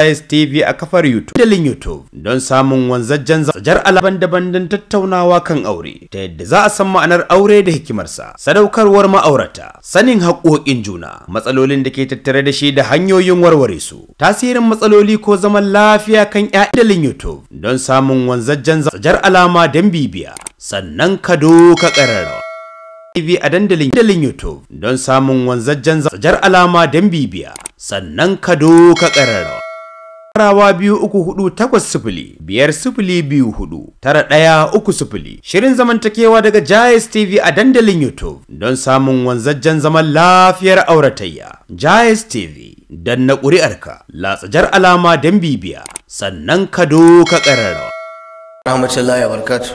TV a kafar YouTube dalin YouTube don samun wanzajjen zajar alaban daban don tattaunawa kan aure ta yadda za a san ma'anar aure da hikimarsa sadaukarwar ma'aurata sanin haƙoƙin juna matsalolin da ke tattare da shi da hanyoyin warware su tasirin matsaloli ko zaman lafiya kan ƴaƴan dalin YouTube don samun wanzajjen zajar alama don bibiya sannan ka doka ƙararrawa TV a dandalin dandalin YouTube don samun wanzajjen zajar alama don bibiya sannan ka doka ƙararrawa. Rawa biyu uku hudu takwas sifili biyar sifili biyu hudu tara ɗaya uku sifili shirin zamantakewa daga Jayes TV a dandalin YouTube don samun wanzajjen zaman lafiyar auratayya. Jayes TV don na ƙuri'arka latsajar alama don bibiya sannan ka doka ƙararrawa. rahmatullahi wa barakatuh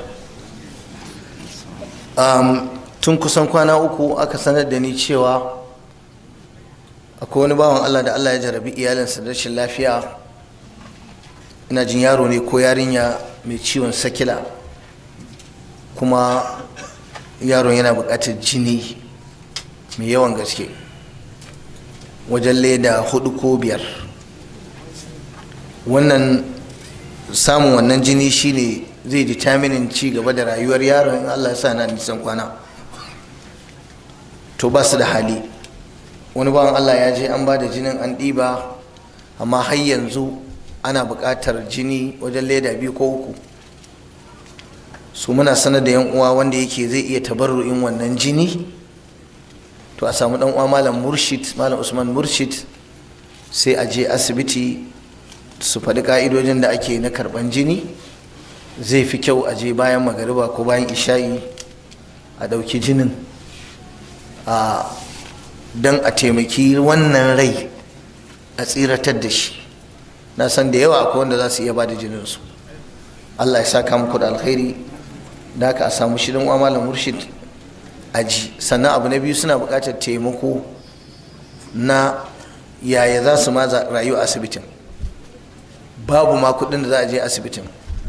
um, tun kusan kwana uku aka sanar da ni cewa akwai wani bawan Allah da Allah ya jarabi iyalinsa da rashin lafiya ina jin yaro ne ko yarinya mai ciwon sakila kuma yaron yana buƙatar jini mai yawan gaske wajen leda hudu ko biyar wannan samun wannan jini shine zai determinin ci gaba da rayuwar yaron in Allah ya sa na nisan kwana to ba su da hali wani bawan Allah ya je an ba da jinin an ɗiba amma har yanzu ana buƙatar jini wajen leda biyu ko uku su muna sanar da yan uwa wanda yake zai iya tabarru'in wannan jini to a samu dan uwa malam murshid malam usman murshid sai a je asibiti su faɗi ƙa'idojin da ake na karɓan jini zai fi kyau a je bayan magariba ko bayan isha'i a ɗauki jinin a don a taimaki wannan rai a tsiratar da shi na san da yawa akwai wanda za su iya ba da jininsu allah ya saka muku da alkhairi da aka a samu shirin wa malam murshid a ji sannan abu na biyu suna buƙatar taimako na yaya za su ma rayu a asibitin babu ma kuɗin da za a je asibitin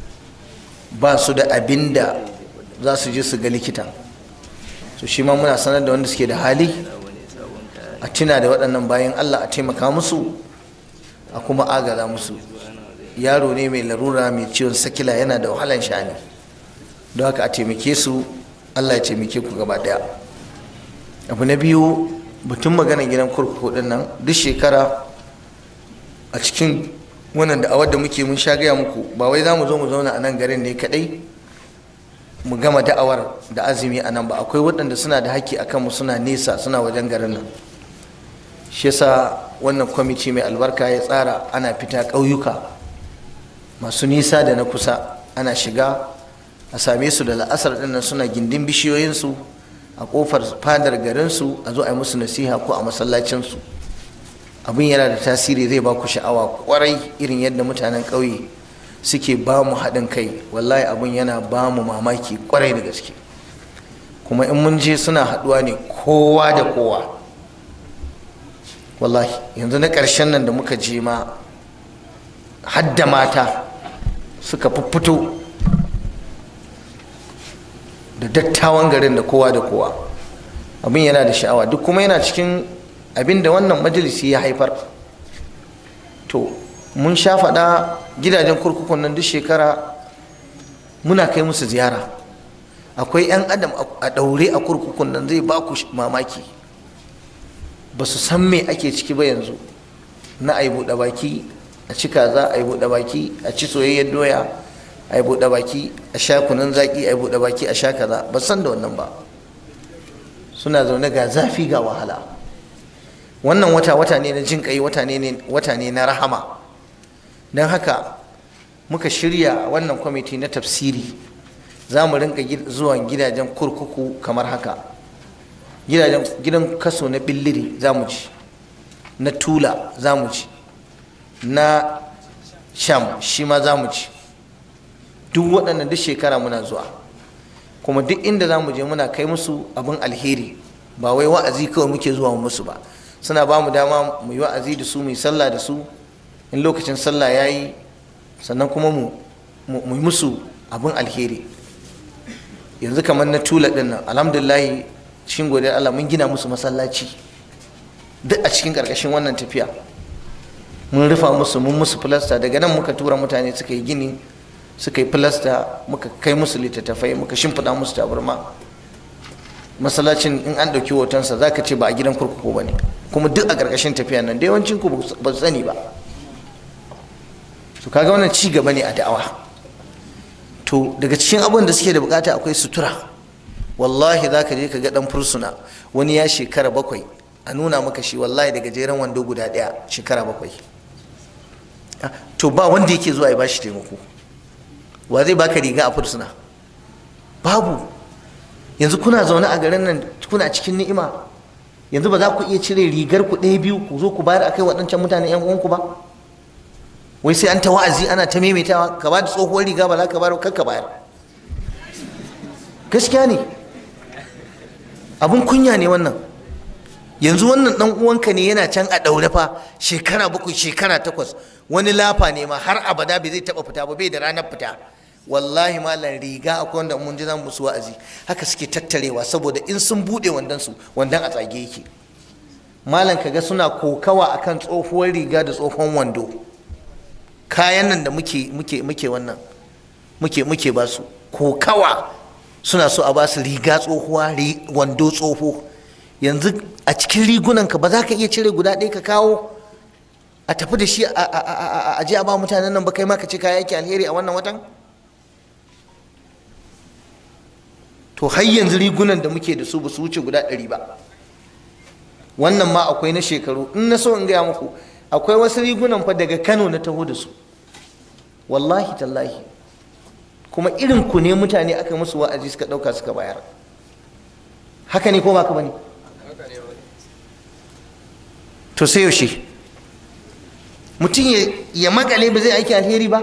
ba su da abin da za su je su ga likita so shi ma muna sanar da wanda suke da hali a tuna da waɗannan bayan allah a taimaka musu a kuma agaza musu yaro ne mai larura mai ciwon sakila yana da wahalan sha'ani don haka a taimake su allah ya taimake ku gaba ɗaya abu na biyu batun maganar gidan kurkuku ɗin nan duk shekara a cikin wannan da da muke mun sha gaya muku ba wai za mu zo mu zauna a nan garin ne kadai mu gama da'awar da azumi a nan ba akwai waɗanda suna da haƙƙi a kanmu suna nesa suna wajen garin nan shi yasa wannan kwamiti mai albarka ya tsara ana fita ƙauyuka masu nisa da na kusa ana shiga a same su da la'asar ɗin nan suna gindin bishiyoyinsu a ƙofar fadar garinsu a zo a yi musu nasiha ko a masallacinsu abin yana da tasiri zai ba ku sha'awa kwarai irin yadda mutanen ƙauye suke ba mu haɗin kai wallahi abin yana ba mu mamaki kwarai da gaske kuma in mun je suna haɗuwa ne kowa da kowa wallahi yanzu na ƙarshen nan da muka je ma hadda mata suka fito da dattawan garin da kowa da kowa abin yana da sha'awa duk kuma yana cikin abinda wannan majalisi ya haifar to mun sha faɗa gidajen kurkukun nan duk shekara muna kai musu ziyara akwai 'yan adam a ɗaure a kurkukun nan zai ba ku mamaki ba su san me ake ciki ba yanzu na a yi buɗe baki a ci kaza a yi buɗe baki a ci soyayyar doya a yi buɗe baki a sha kunun zaƙi a yi buɗe baki a sha kaza ba san da wannan ba suna zaune ga zafi ga wahala wannan wata wata ne na jin kai wata ne na rahama don haka muka shirya wannan kwamiti na tafsiri za mu rinka zuwa gidajen kurkuku kamar haka gidan kaso na billiri za mu ci na tula za mu ci na sham shi ma za mu ci duk waɗannan duk shekara muna zuwa kuma duk inda za mu je muna kai musu abin alheri ba wai wa'azi kawai muke zuwa musu ba suna ba mu dama mu yi wa'azi da su mu yi sallah da su in lokacin sallah ya yi sannan kuma mu yi musu abin alheri yanzu kamar na tula ɗin nan alhamdulillahi cikin godiyar Allah mun gina musu masallaci duk a cikin ƙarƙashin wannan tafiya mun rufa musu mun musu filasta daga nan muka tura mutane suka yi gini suka yi filasta muka kai musu littattafai muka shimfiɗa musu tabarma masallacin in an ɗauki hotonsa za ka ce ba a gidan kurkuku ba ne kuma duk a ƙarƙashin tafiya nan da yawancin ku ba su sani ba su kaga wannan ci gaba ne a da'awa to daga cikin abin da suke da bukata akwai sutura wallahi za ka je ka ga ɗan fursuna wani ya shekara bakwai a nuna maka shi wallahi daga jeren wando guda ɗaya shekara bakwai to ba wanda yake zuwa ya bashi taimako wa zai baka riga a fursuna babu yanzu kuna zaune a garin nan kuna cikin ni'ima yanzu ba za ku iya cire rigar ku ɗaya biyu ku zo ku bayar akai waɗancan mutane yan uwanku ba wai sai an ta wa'azi ana ta maimaitawa ka ba da tsohuwar riga ba za ka bayar kar ka bayar gaskiya ne abun kunya ne wannan yanzu wannan dan uwanka ne yana can a ɗaure fa shekara bakwai shekara takwas wani lafa ne ma har abada bai zai taɓa fita ba bai da ranar fita wallahi malam riga akwai wanda mun ji zan musu wa'azi haka suke tattarewa saboda in sun bude wandan su wandan a tsage yake malam kaga suna kokawa akan tsohuwar riga da tsohon wando kayan nan da muke muke muke wannan muke muke ba su kokawa suna so a ba su riga tsohuwa wando tsoho yanzu a cikin rigunan ka ba za ka iya cire guda ɗaya ka kawo a tafi da shi a je a ba mutanen nan ba kai ma ka ce kaya yake alheri a wannan watan to har yanzu rigunan da muke da su ba su wuce guda ɗari ba wannan ma akwai na shekaru in na so in gaya muku akwai wasu rigunan fa daga kano na taho da su wallahi tallahi kuma irin ku ne mutane aka musu wa'azi suka ɗauka suka bayar haka ne ko ba ka bane to sai yaushe mutum ya makale ba zai aiki alheri ba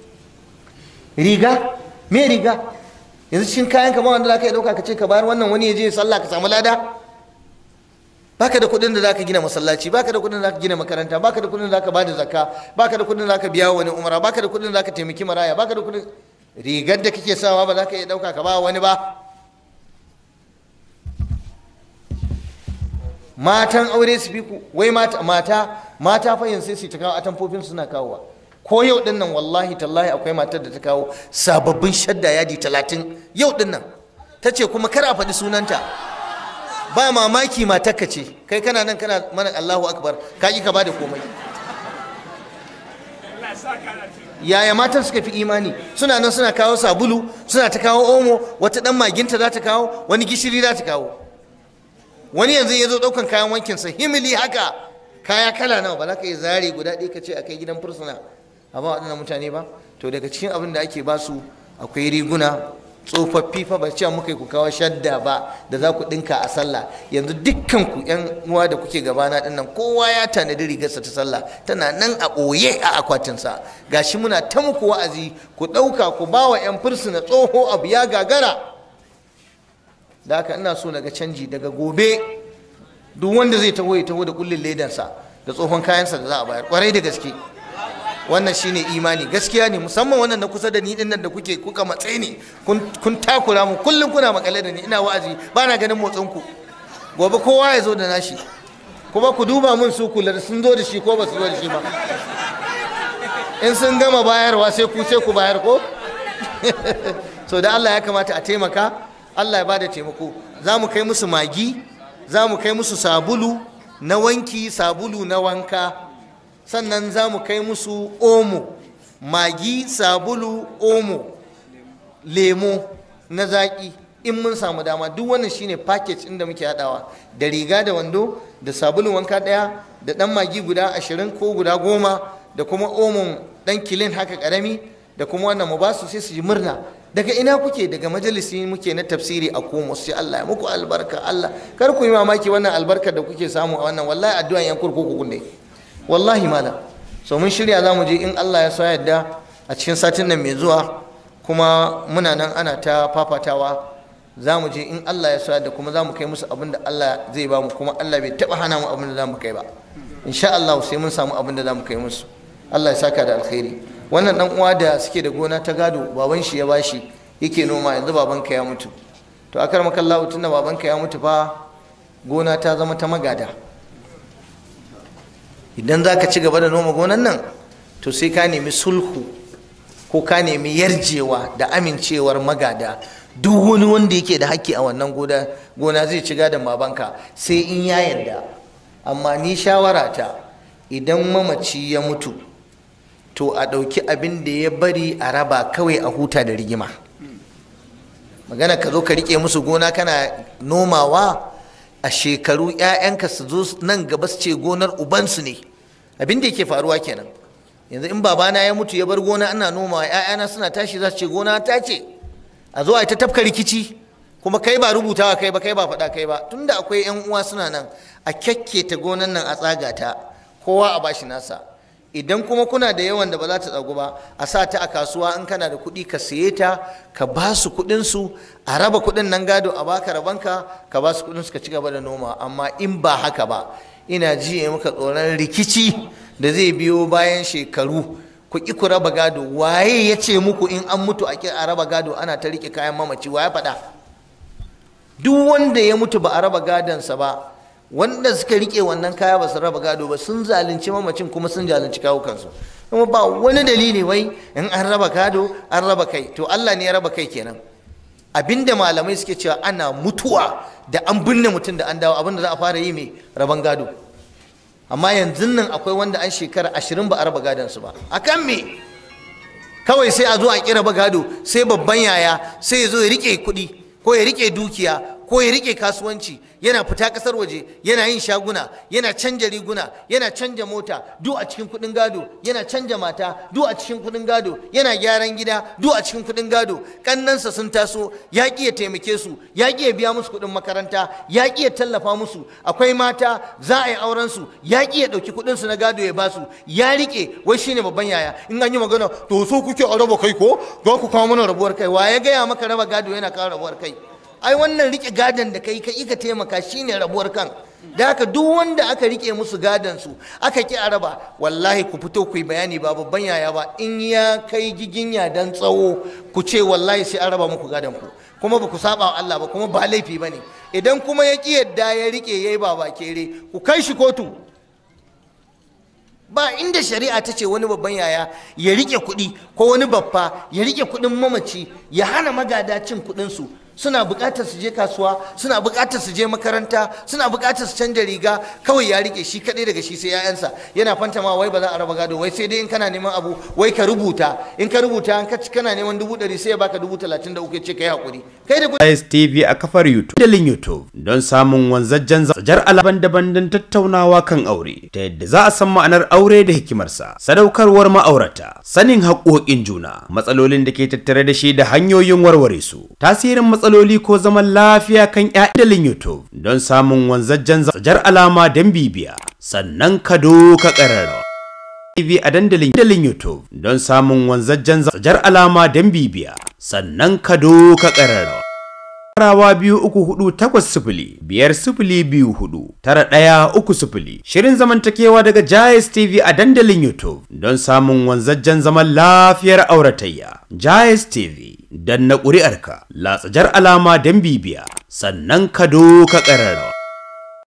riga me riga yanzu cikin kayan ka ba wanda zaka yi dauka ka ce ka bayar wannan wani ya je sallah ka samu lada baka da kuɗin da zaka gina masallaci baka da kuɗin da zaka gina makaranta baka da kuɗin da zaka bada zakka baka da kuɗin da zaka biya wani umara baka da kuɗin da zaka taimaki maraya baka da kuɗin rigar da kake sawa ba za ka iya dauka ka ba wani ba matan aure su fi ku wai mata mata mata fa yanzu sai su ta kawo atamfofin suna kawowa ko yau din nan wallahi tallahi akwai matar da ta kawo sababbin shadda yadi talatin yau din nan ta ce kuma kar a faɗi sunanta ba mamaki matarka ce kai kana nan kana mana Allahu akbar ka ki ka bada komai yaya matan suka fi imani suna nan suna kawo sabulu suna ta kawo omo wata dan maginta za ta kawo wani gishiri za ta kawo wani yanzu ya zo ɗaukan kayan wankinsa himili haka kaya kala nawa ba za ka yi zare guda ɗaya ka ce a kai gidan fursuna a ba waɗannan mutane ba to daga cikin abin da ake ba su akwai riguna tsofaffi fa ba cewa muka yi ku kawo shadda ba da za ku ɗinka a sallah yanzu dukkan ku yan uwa da kuke gabana ɗin nan kowa ya tanadi rigarsa ta sallah tana nan a ɓoye a akwatinsa gashi muna ta muku wa'azi ku ɗauka ku ba wa yan fursuna tsoho abu ya gagara da haka ina so daga canji daga gobe duk wanda zai taho ya taho da kullin ledansa da tsohon kayansa da za a bayar kwarai da gaske wannan shine imani gaskiya ne musamman wannan na kusa da ni din nan da kuke kuka matsayi ne kun takura mu kullum kuna makale da ni ina wa'azi ba na ganin motsin ku gobe kowa ya zo da nashi kuma ku duba mun su kula sun zo da shi ko ba su zo da shi ba in sun gama bayarwa sai ku sai ku bayar ko so da Allah ya kamata a taimaka Allah ya bada taimako za mu kai musu magi za mu kai musu sabulu na wanki sabulu na wanka sannan za mu kai musu omo magi sabulu omo lemo na zaƙi in mun samu dama duk wannan shine package inda muke haɗawa da riga da wando da sabulun wanka ɗaya da ɗan magi guda ashirin ko guda goma da kuma omon ɗan kilin haka ƙarami da kuma wannan mu ba su sai su ji murna daga ina kuke daga majalisi muke na tafsiri a komo sai Allah ya muku albarka Allah kar ku yi mamaki wannan albarkar da kuke samu a wannan wallahi addu'an yan kurkuku ne wallahi malam so mun shirya za mu je in Allah ya so yadda a cikin satin nan mai zuwa kuma muna nan ana ta fafatawa za mu je in Allah ya so yadda kuma za mu kai musu abin da Allah zai ba mu kuma Allah bai taba hana mu abin da za mu kai ba insha Allah sai mun samu abin da za mu kai musu Allah ya saka da alkhairi wannan dan uwa da suke da gona ta gado baban shi ya bashi yake noma yanzu babanka ya mutu to akar makallahu tunda babanka ya mutu fa gona ta zama ta magada idan za ka ci gaba da noma gonan nan to sai ka nemi sulhu ko ka nemi yarjewa da amincewar magada duk wani wanda yake da haƙƙi a wannan gona zai ci gadon babanka sai in ya yarda amma ni shawara ta idan mamaci ya mutu to a ɗauki abin da ya bari a raba kawai a huta da rigima magana ka zo ka riƙe musu gona kana nomawa a shekaru 'ya'yanka su zo nan gaba su ce gonar ubansu ne abin da yake faruwa kenan yanzu in babana ya mutu ya bar gona ana nomawa 'ya'yana suna tashi za su ce gona ta ce a zo a ta tafka rikici kuma kai ba rubutawa kai ba kai ba faɗa kai ba tunda akwai 'yan uwa suna nan a kyakketa gonan nan a tsaga ta kowa a bashi nasa idan kuma kuna da yawan da ba za ta tsagu ba a sa ta a kasuwa in kana da kuɗi ka siye ta ka ba su kuɗin su a raba kuɗin nan gado a baka rabanka ka ba su kuɗin su ka ci gaba da noma amma in ba haka ba ina ji muka tsoron rikici da zai biyo bayan shekaru ku ki ku raba gado waye ya ce muku in an mutu a a raba gado ana ta rike kayan mamaci waye faɗa duk wanda ya mutu ba a raba gadonsa ba wanda suka rike wannan kaya ba su raba gado ba sun zalunci mamacin kuma sun zalunci kawukansu kuma ba wani dalili wai in an raba gado an raba kai to Allah ne ya raba kai kenan abinda malamai suke cewa ana mutuwa da an binne mutum da an dawo abinda za a fara yi mai raban gado amma yanzu nan akwai wanda an shekara ashirin ba a raba gadonsu ba akan me kawai sai a zo a kira ba gado sai babban yaya sai ya zo ya rike kuɗi ko ya rike dukiya ko ya rike kasuwanci yana fita kasar waje yana yin shaguna yana canja riguna yana canja mota duk a cikin kudin gado yana canja mata duk a cikin kudin gado yana gyaran gida duk a cikin kudin gado kannansa sun taso ya ki ya taimake su ya ki ya biya musu kudin makaranta ya ki ya tallafa musu akwai mata za a yi auren su ya ki ya dauki kudin su na gado ya basu ya rike wai shine babban yaya in an yi magana to so kuke a raba kai ko za ku kawo mana rabuwar kai wa ya gaya maka raba gado yana kawo rabuwar kai ai wannan rike gadon da kai ka ka taimaka shine rabuwar kan da haka duk wanda aka rike musu gadon su aka ki araba wallahi ku fito ku yi bayani ba babban yaya ba in ya kai giginya dan tsawo ku ce wallahi sai an raba muku gadon ku kuma ba ku saba wa Allah ba kuma ba laifi bane idan kuma ya ki yadda ya rike yayi baba kere ku kai shi kotu ba inda shari'a ta ce wani babban yaya ya rike kuɗi ko wani babba ya rike kuɗin mamaci ya hana magada cin kuɗinsu suna buƙatar su je kasuwa suna buƙatar su je makaranta suna buƙatar su canja riga kawai ya rike shi kaɗai daga shi sai ya'yansa yana fanta ma wai ba za a raba gado wai sai dai in kana neman abu wai ka rubuta in ka rubuta an kaci kana neman dubu ɗari sai ya baka dubu talatin da uku ya ce ka yi haƙuri kai da Ice TV a kafar YouTube dalin YouTube don samun wanzajjen zajar alaban daban don tattaunawa kan aure ta yadda za a san ma'anar aure da hikimarsa sadaukarwar ma'aurata sanin haƙoƙin juna matsalolin da ke tattare da shi da hanyoyin warware su tasirin matsaloli ko zaman lafiya kan ƴaƴan dalin YouTube don samun wanzajjen zajar alama don bibiya sannan ka doka ƙararrawa TV a dandalin dandalin YouTube don samun wanzajjen zajar alama don bibiya sannan ka doka ƙararrawa. Rawa biyu uku hudu takwas sifili biyar sifili biyu hudu tara ɗaya uku sifili shirin zamantakewa daga Jayes TV a dandalin YouTube don samun wanzajjen zaman lafiyar auratayya. Jayes TV don na ƙuri'arka latsajar alama don bibiya sannan ka doka ƙararrawa.